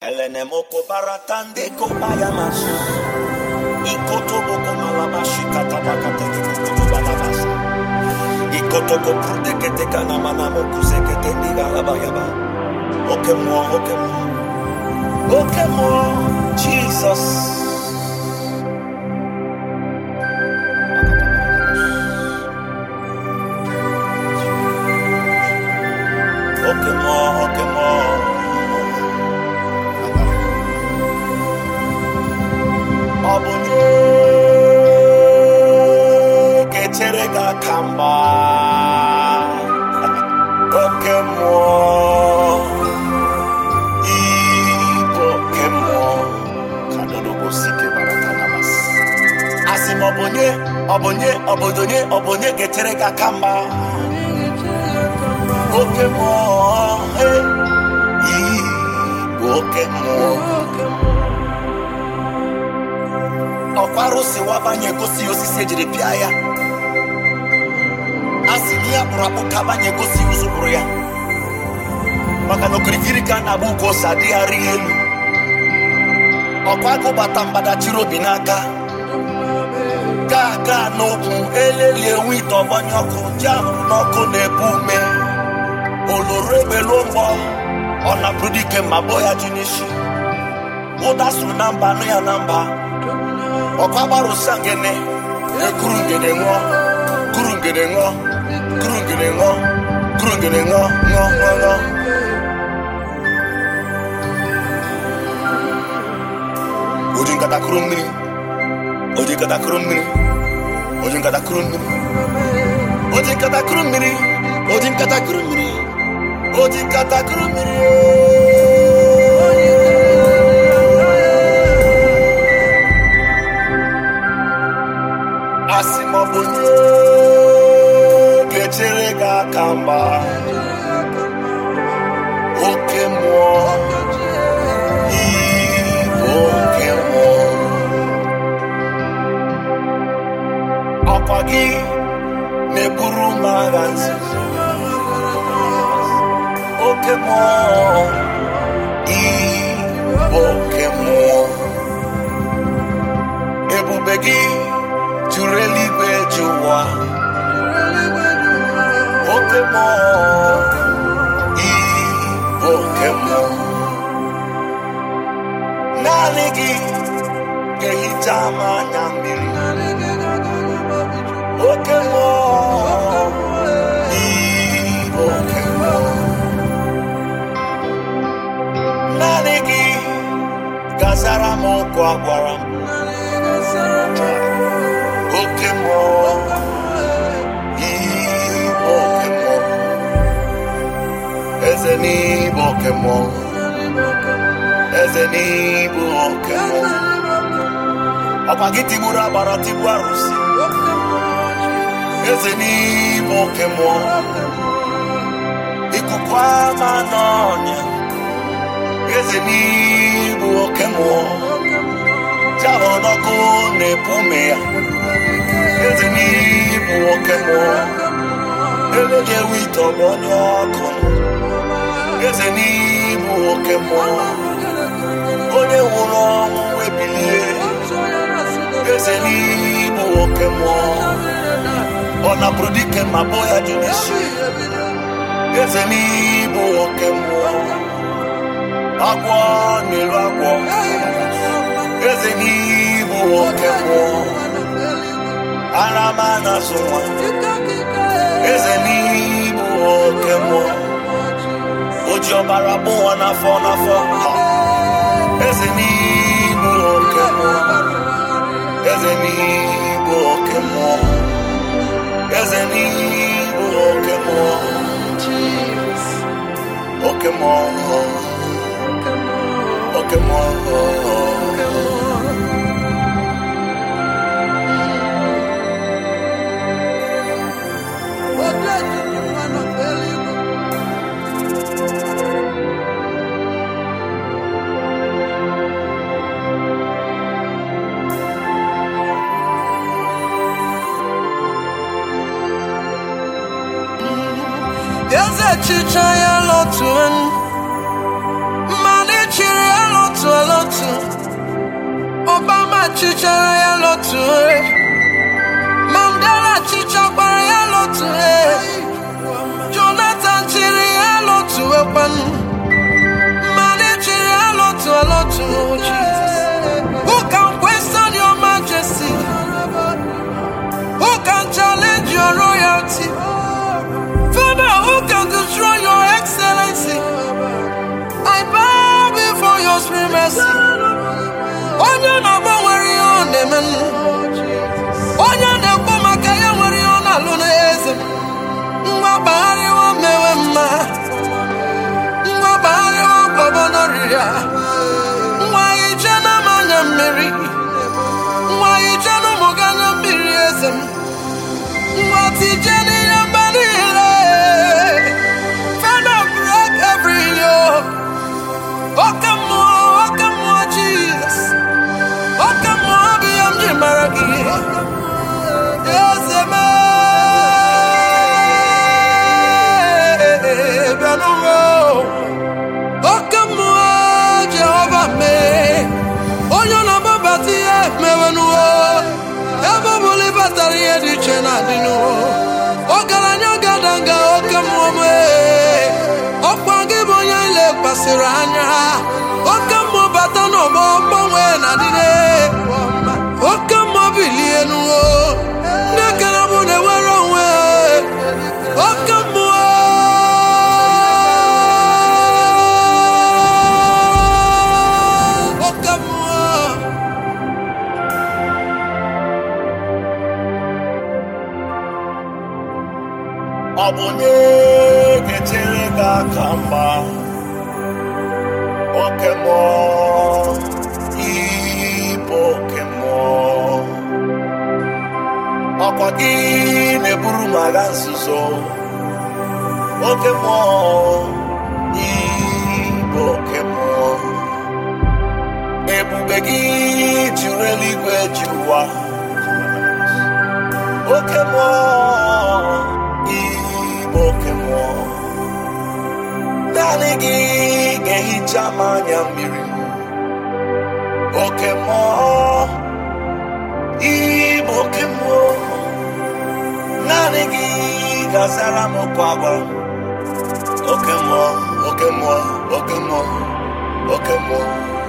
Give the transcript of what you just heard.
Elenemoko baratande kopayamas. Ikotoboko malabashi katabakate balabasa. Ikotoko prudekete kanamana mokusekete nigalabayaba. Oke mo, oke mo. Oke mo, Jesus. Oke mo, oke mo. Ọ bụ nye ga-echere gị aka mgba oke mmụọ ibu oke mmụọ ka dodobosike baratanamas asị m ọ bụ nye ọ bụ nye ọ bụ onye ọ bụ onye ga-echere gị aka mgba oke mmụọ he ibu oke mmụọ ọkwa arụsị wabanye gosi osisi ejiri pịa ya a sị na ya kpụrụ akpụ ka abanye gosi ụzụ kpụrụ ya maka na okirikiri ka a na-agba ugo ose adịgharị elu ọkwa agụ bata mgbadachiri obi n'aka gaa gaa n'okwu eleli enwe ite ọgbanye ọkụ ji ahụrụ n'ọkụ na-ebu ume oloro egbelu mgbọ ọ na-abụrụ dike ma bụọ ya ji n'isi ụda sụrụ na mba anụ ya na mba ọkwa gbarụsa ngene ekuru ngene ṅụọ kuru ngene ṅụọ kuru ngene ṅụọ kuru ngene ṅụọ ṅụọ ṅụọ ṅụọ oji nkata kuru mmiri oji nkata kuru mmiri oji nkata kuru mmiri oji nkata kuru mmiri oji nkata kuru mmiri oji nkata kuru mmiri asị m ọ bụ nye ga-echere gị aka mgba oke mmụọ ibu oke mmụọ ọkwa gị na-eburu m agha nzuzo oke mmụọ ibu oke mmụọ ebube gị juru eluigwe ju ụwa oke mmụọ ibu oke mmụọ naanị gị ga-ehicha m anya mmiri oke mmụọ ibu oke mmụọ naanị gị gazara m ụkwụ agwara m oke mmụọ ibu oke mmụọ eze n'ibu oke mmụọ eze n'ibu oke mmụọ ọkwa gị tigburu agbara tigbu arụsị eze n'ibu oke mmụọ ikuku ama n'ọnya eze n'ibu oke mmụọ jahụ n'ọkụ na-epu ume ya eze n'ibu oke mmụọ eleghị ewu ite ọgbọ onye ọkụ eze n'ibu oke mmụọ onye nwụrụ ọnwụ ebilie eze n'ibu oke mmụọ ọ napụrụ dike ma bụ ya dị n'isi eze n'ibu oke mmụọ agwọ n'elu agwọ eze n'ibu oke mmụọ ara m na-azụ nwa eze n'ibu oke mmụọ o ji ọbara bụ nwa n'afọ n'afọ ha. eze n'ibu oke mmụọ eze n'ibu oke mmụọ eze n'ibu oke mmụọ oke mmụọ oke mmụọ Eze chicha ya lọtuen mmadụ chiri ya chichara ya lotue Mandela chichakwara ya lotue Jonathan chiri ya lotue kwanu Mmadụ chiri ya lotue lotue Jesus Who can question your majesty? Who can challenge your royalty? Father, who can destroy your excellency? I bow before your supremacy. Onye na-agbanwere ihe ọ na-eme m. Onye na-ekwu maka ya nwere ihe ọ na-alụ n'eze m. Nwa gbagharịwa mewe mma. Nwa gbagharịwa gbọbọ n'oriri a. Nwa ije na m anya mmiri. Nwa ije na ụmụ gị anya mmiri eze m. Nwa tije n'ihe mba niile. Father, break every yoke. Oke mmụọ, oke mmụọ Jesus. Oke mmụọ bụ ihe m ji mara gị. Eze m, bịa n'ụwa. Oke mmụọ Jehova mee. Onye na-agbabata ihe mewe n'ụwa. Ebe ọ bụla ịbatara ihe dị iche na-adị n'ụwa. Ọgaranya gada nga oke mmụọ mee. Ọkwa gị bụ onye lekwasịrị anya. Oke mmụọ bata n'ọgbọ mgbanwe na-adịne. Oke mmụọ bilie n'ụwa. Ndị ekere bụ na-enwere onwe. Oke mmụọ. Oke mmụọ. ọ bụ onye ga-echere gị aka mgba oke mmụọ ịbụ oke mmụọ ọkwa gị na-eburu m agha nzuzo oke mmụọ ịbụ oke mmụọ ebube gị juru eluigwe ji ụwa oke mmụọ ịbụ oke mmụọ naanị gị ga-ehicha m anya mmiri oke mmụọ ịbụ oke mmụọ naanị gị ga-azara m kwa agwa oke mmụọ oke mmụọ oke mmụọ oke mmụọ